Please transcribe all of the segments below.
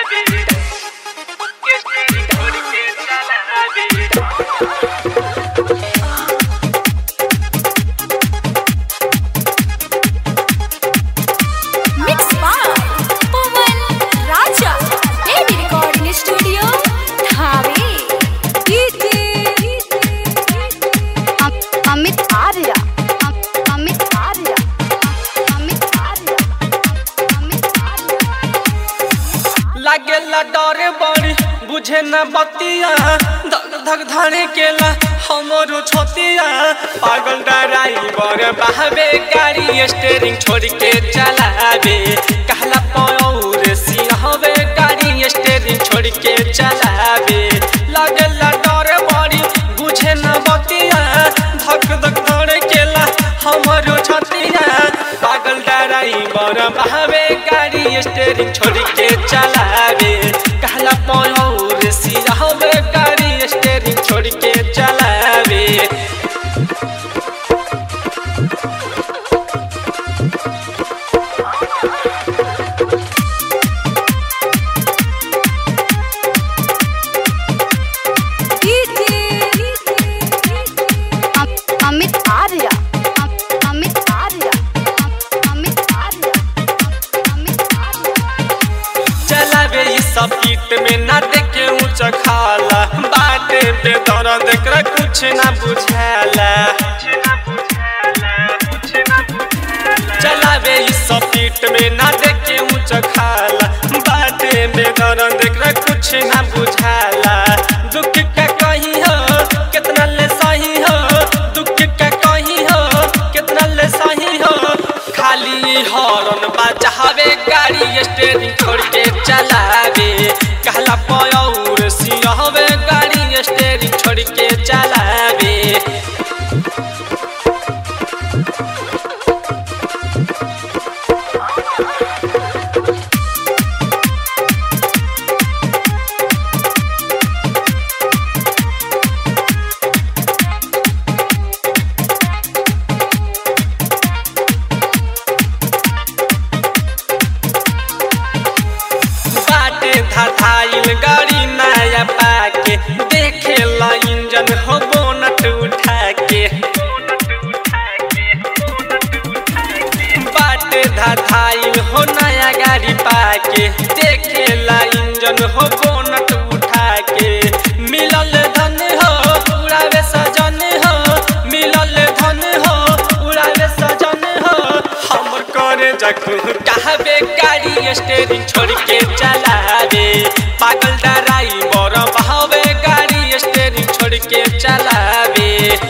Mixed by Pawan Raja. Baby Recording Studio, Dhave. Amit Arya Amit Arya Amit Arya Amit Arya लागेला डरे बड़ी बुझे न बतिया धक धक धरे केला हमरो छतिया पागल ड्राइवर बहावे गाड़ी स्टेरिंग छोड़ के चलावे कहला पौर सिहवे गाड़ी स्टेरिंग छोड़ के चलावे लागेला डरे बड़ी बुझे न बतिया धक धक धरे केला हमरो छतिया पागल ड्राइवर बहावे गाड़ी स्टेरिंग छोड़ के चलावे कहला पौर सिहवे गाड़ी स्टेरिंग छोड़ के चलावे अम- अमित आर्य अम- अमित आर्य अम- अमित आर्य अमित आर्य चलावे ई सब कीट में ना देखे ऊंच खाला बाटे पे दर्द कर कुछ ना बुझाला चलावे ई सब कीट में ना देखे ऊंच खाला बाटे पे दर्द कर कुछ ना बुझाला दुख का कहीं हो कितना ले सही हो दुख का कहीं हो कितना ले सही हो खाली हॉर्न बजावे गाड़ी स्टेरिंग छोड़ के चलावे कहला पौर सिहवे गाड़ी स्टेरिंग छोड़ के चलावे बाटे धधाइल गाड़ी नया पाके देखे ला इंजन हो बोनट उठा के बाटे धधाइल हो नया गाड़ी पाके देखे ला इंजन हो बोनट उठा के मिलल धन हो उड़ावे सजन हो मिलल धन हो उड़ावे सजन हो हमर करे जखू कहबे गाड़ी स्टेरिंग छोड़ के चलावे पागल ड्राइवर बहावे गाड़ी स्टेरिंग छोड़ के चलावे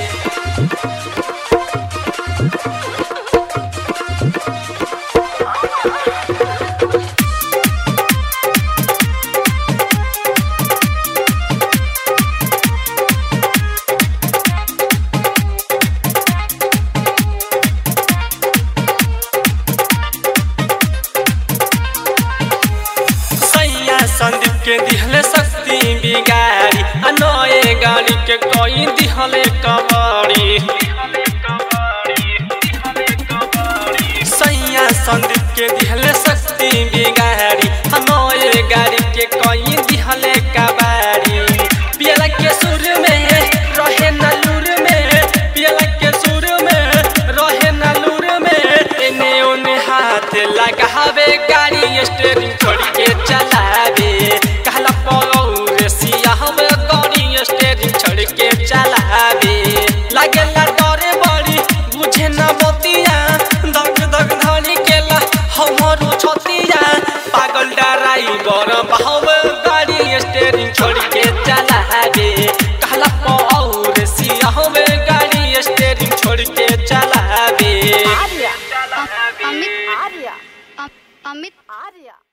सैया संदीप के दिहले शक्ति बिगाड़ी अनोए गाड़ी के कोई दिहले कबाड़ी सैया संदीप के दिहले शक्ति बिगाड़ी अनोए गाड़ी के कोई दिहले कबाड़ी पियला के सुर में रहे नलूर में पियला के सुर में रहे नलूर में एने ओने हाथ लगावे गाड़ी स्टेरिंग छोड़ के चलावे कहला पौर सियाहवे गाड़ी स्टेरिंग छोड़ के चलावे लागेला डरे बड़ी बुझे ना बतिया दग दग धरी केला हमरो छतिया पागल ड्राइवर बहावे गाड़ी स्टेरिंग छोड़ के चलावे कहला पौर सियाहवे गाड़ी स्टेरिंग छोड़ के चलावे आर्य अम- अमित आर्य अम- अमित आर्य